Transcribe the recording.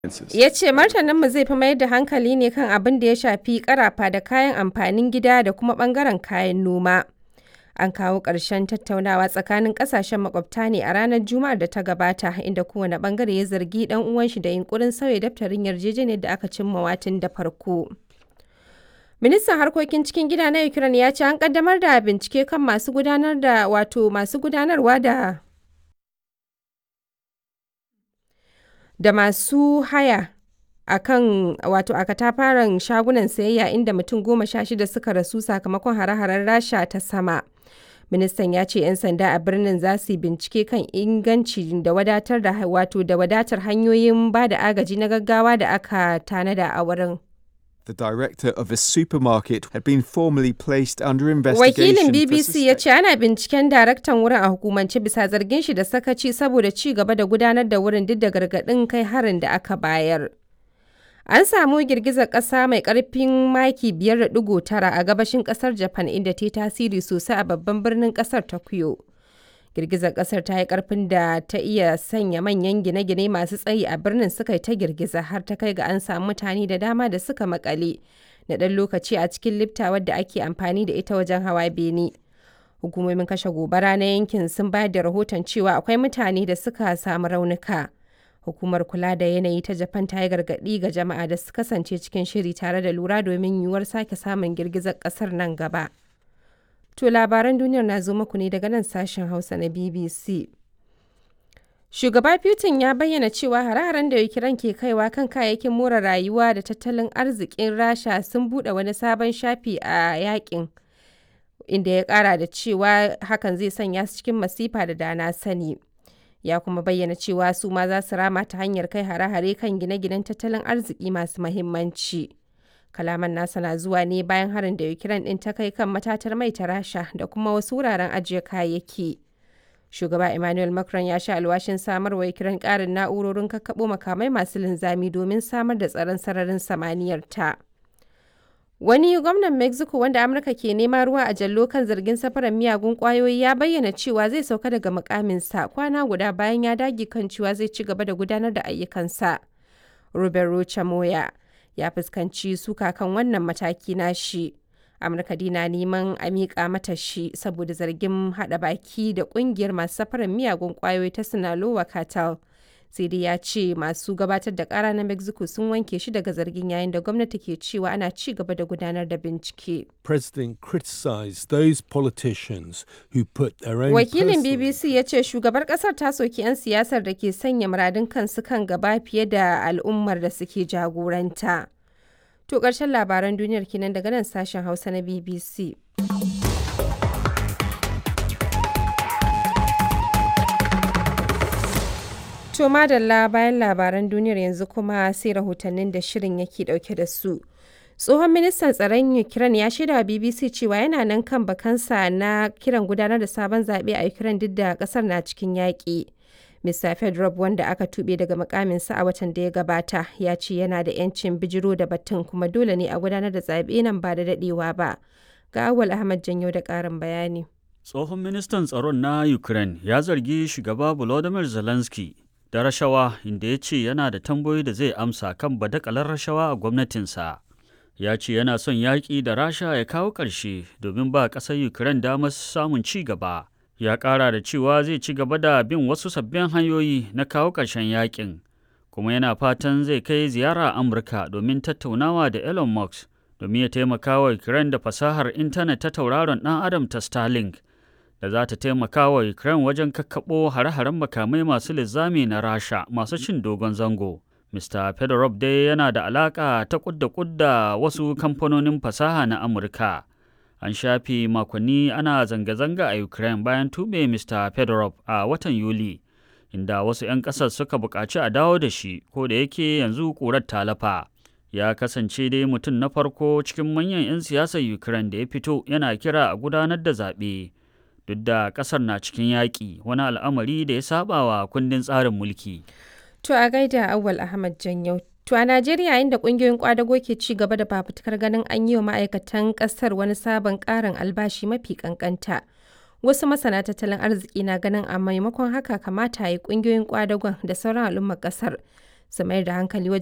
Ya ce martaninmu zai fi mayar da hankali ne kan abin da ya shafi ƙarafa da kayan amfanin gida da kuma ɓangaren kayan noma. An kawo ƙarshen tattaunawa tsakanin ƙasashen makwabta ne a ranar Juma'ar da ta gabata, inda kowane ɓangare ya zargi ɗan uwanshi da yunƙurin sauya daftarin yarjejeniyar da aka cimmawa tun da farko. Ministan harkokin cikin gida na Ukraine ya ce an ƙaddamar da bincike kan masu gudanar da wato masu gudanarwa da da masu haya a kan wato a katafaren shagunan sayayya inda mutum goma sha shida suka rasu sakamakon hare-haren rasha ta sama ministan ya ce 'yan sanda a birnin za su yi bincike kan inganci da wadatar da wato da wadatar hanyoyin ba da agaji na gaggawa da aka tanada a wurin The director of a supermarket had been formally placed under investigation. Wakilin for BBC ya suspect- ce ana binciken daraktan wurin a hukumance bisa zargin shi da sakaci saboda ci gaba da gudanar da wurin duk da gargaɗin kai harin da aka bayar. An samu girgizar ƙasa mai ƙarfin maki 5.9 a gabashin ƙasar Japan inda ta yi tasiri sosai a babban birnin ƙasar Tokyo. Girgizar ƙasar ta yi ƙarfin da ta iya sanya manyan gine-gine masu tsayi a birnin suka yi ta girgiza har ta kai ga an samu mutane da dama da suka makale na ɗan lokaci a cikin lifta wadda ake amfani da ita wajen hawa bene. Hukumomin kashe gobara na yankin sun bayar da rahoton cewa akwai mutane da suka samu raunuka. Hukumar kula da yanayi ta Japan ta yi gargaɗi ga jama'a da su kasance cikin shiri tare da lura domin yiwuwar sake samun girgizar ƙasar nan gaba. To labaran duniyar na zo muku ne daga nan sashen Hausa na BBC. Shugaba Putin ya bayyana cewa hare-haren da Ukraine ke kaiwa kan kayayyakin more rayuwa da tattalin arzikin Rasha sun buɗe wani sabon shafi a yakin. Inda ya ƙara da cewa hakan zai sanya su cikin masifa da dana sani. Ya kuma bayyana cewa su ma za su rama ta hanyar kai hare-hare kan gine-ginen tattalin arziki masu mahimmanci. Kalaman nasa na zuwa ne bayan harin da Ukraine ɗin ta kai kan matatar mai ta Rasha da kuma wasu wuraren ajiye kayayyaki. Shugaba Emmanuel Macron ya sha alwashin samar wa Ukraine ƙarin na'urorin kakkaɓo makamai masu linzami domin samar da tsaron sararin samaniyar ta. Wani gwamnan Mexico wanda Amurka ke nema ruwa a jallo kan zargin safarar miyagun ƙwayoyi ya bayyana cewa zai sauka daga mukaminsa kwana guda bayan ya dage kan cewa zai ci gaba da gudanar da ayyukansa. Ruben Rocha Moya ya fuskanci suka kan wannan mataki na shi. Amurka dina neman a miƙa mata shi saboda zargin haɗa baki da ƙungiyar masu safarar miyagun ƙwayoyi ta Sinaloa Cartel. Sai dai ya ce masu gabatar da ƙara na Mexico sun wanke shi daga zargin yayin da gwamnati ke cewa ana ci gaba da gudanar da bincike. president criticized those politicians who put their own Wakilin personal BBC ya ce shugabar ƙasar ta soki 'yan siyasar da ke sanya muradun kansu kan gaba fiye da al'ummar da suke jagoranta. To ƙarshen labaran duniyar kenan daga nan sashen Hausa na BBC. To madalla bayan labaran duniyar yanzu kuma sai rahotannin da shirin yake dauke da su. Tsohon ministan tsaron Ukraine ya shaida wa BBC cewa yana nan kan bakansa na kiran gudanar da sabon zaɓe a Ukraine duk da ƙasar na cikin yaƙi. Mr. Fedorov wanda aka tuɓe daga mukaminsa a watan da ya gabata ya ce yana da 'yancin bijiro da batun kuma dole ne a gudanar da zaɓe nan ba da daɗewa ba. Ga Awal Ahmad Janyo da ƙarin bayani. Tsohon ministan tsaron na Ukraine ya zargi shugaba Volodymyr Zelensky da rashawa inda ya ce yana da tambayoyi da zai amsa kan badakalar rashawa a gwamnatinsa. Ya ce yana son yaƙi da Rasha ya kawo ƙarshe domin ba ƙasar Ukraine damar samun ci gaba. Ya ƙara da cewa zai ci gaba da bin wasu sabbin hanyoyi na kawo ƙarshen yaƙin. Kuma yana fatan zai kai ziyara Amurka domin tattaunawa da Elon Musk domin ya taimaka wa Ukraine da fasahar intanet ta tauraron ɗan Adam ta Starlink. da za ta taimaka wa Ukraine wajen kakkaɓo hare-haren makamai masu linzami na Rasha masu cin dogon zango. Mr. Fedorov dai yana da alaƙa ta kudda kudda wasu kamfanonin fasaha na Amurka. An shafe makonni ana zanga-zanga a Ukraine bayan tube Mr. Fedorov a watan Yuli, inda wasu 'yan ƙasar suka buƙaci a dawo da shi, ko da yake yanzu ƙurar talafa. Ya kasance dai mutum na farko cikin manyan 'yan siyasar Ukraine da ya fito yana kira a gudanar da zaɓe. duk da kasar na cikin yaƙi wani al'amari da ya saba wa kundin tsarin mulki. To a gaida Awal Ahmad Janyau. To a Najeriya inda kungiyoyin kwadago ke ci gaba da fafutukar ganin an yi wa ma'aikatan kasar wani sabon ƙarin albashi mafi kankanta. Wasu masana tattalin arziki na ganin a maimakon haka kamata a yi kungiyoyin kwadagon da sauran al'ummar kasar su mayar da hankali wajen